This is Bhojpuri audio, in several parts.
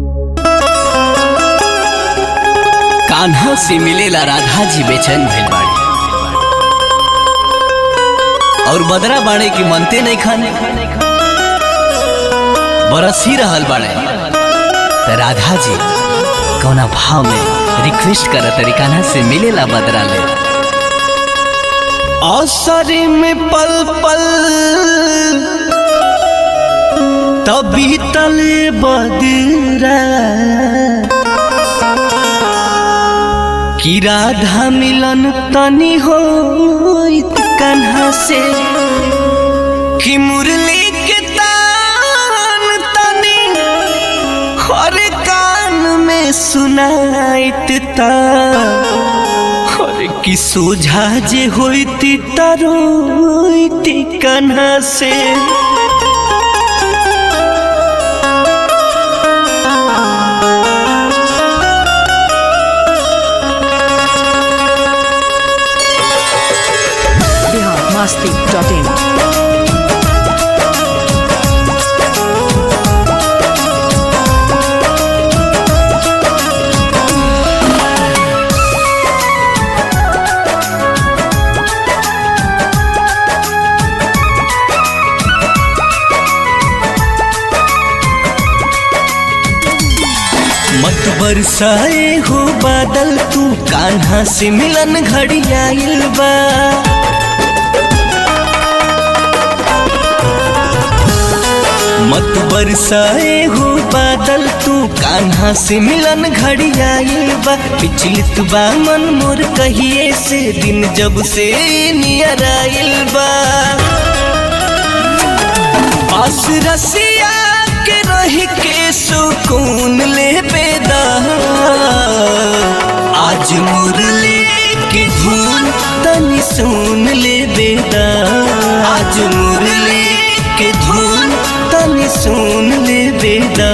कान्हा से मिलेला राधा जी बेचैन भइल बाड़ी और बदरा बाड़े की मनते नहीं खाने बरस ही रहल बाड़े त राधा जी कौना भाव में रिक्वेस्ट करत तरी कान्हा से मिलेला बदरा ले असरी में पल पल तभी तले बदरा कि राधा मिलन तनी हो कन्हा से कि मुरली के तान तनी हर कान में सुनाइत ता हर कि सोझा जे होती तरोती कन्हा से biharmasti.in मत बरसाए हो बादल तू कान्हा से मिलन घड़ी आइल बा मत बरसाए हो बादल तू कान्हा से मिलन घड़ी आइल बा पिछलित बा मन मोर कहिए से दिन जब से नियर आइल बा पास रसिया के रह के सुकून ले बेदा आज मुरली की धुन तनी सुन ले बेदा आज मुरली की धुन तनी सुन ले बेदा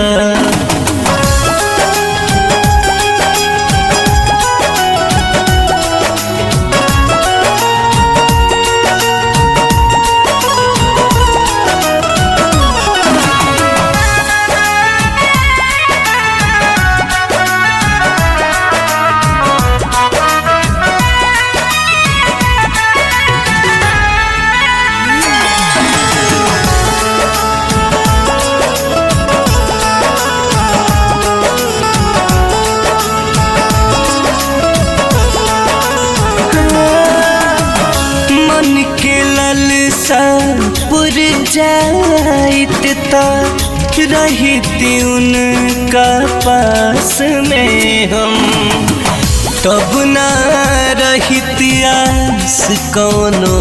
मन के ललसा पुर जाइत ता रहती उनका पास में हम तब ना रहित आस कौनो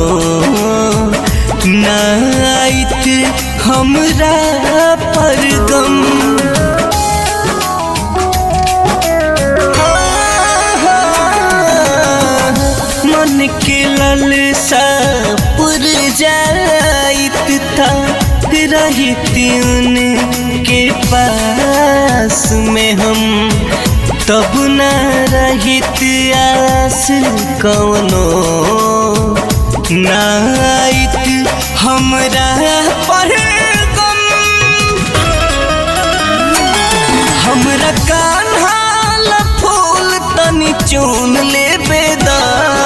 ना आइत हमरा पर गम मन के ललसा पुर जाइत था रहती उनके पास में हम तब न रहित आस कौनो नाइत हमरा पर गम हमरा कान्हा ला फूल तनी चुन ले बेदा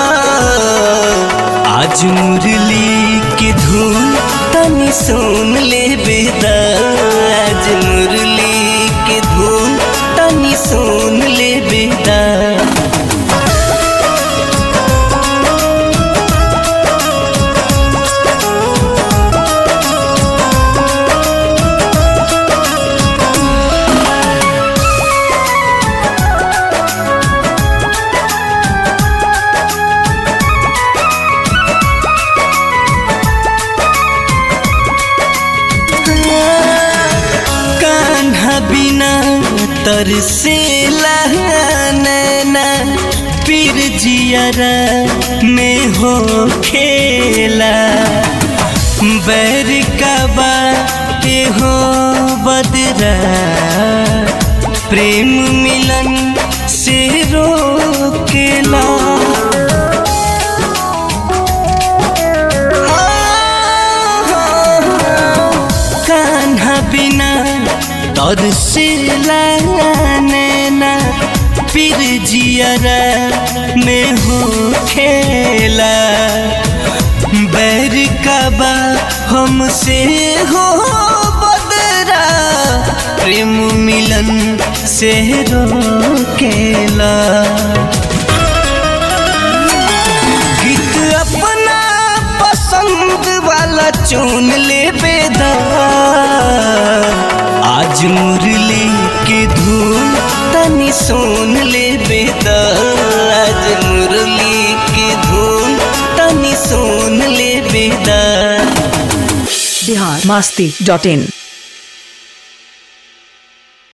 आज मुरली की धुन तनी सुन ले बेदा आज मुरली की धुन तनी सुन ले बेदा कान्हा बिना तरसे नैना पीर जियरा में हो खेला बैर का बाटे हो बदरा प्रेम मिलन से रोकेला कान्हा बिना तर से नैना फिर जियरा में हो खेला बैर का बा हमसे हो बदरा प्रेम मिलन से रोकेला गीत अपना पसंद वाला चुन ले बेदा आज मुरली के धुन तनी सुन ले बेदा आज मुरली के धुन तनी सुन ले बेदा बिहार मस्ती डॉट इन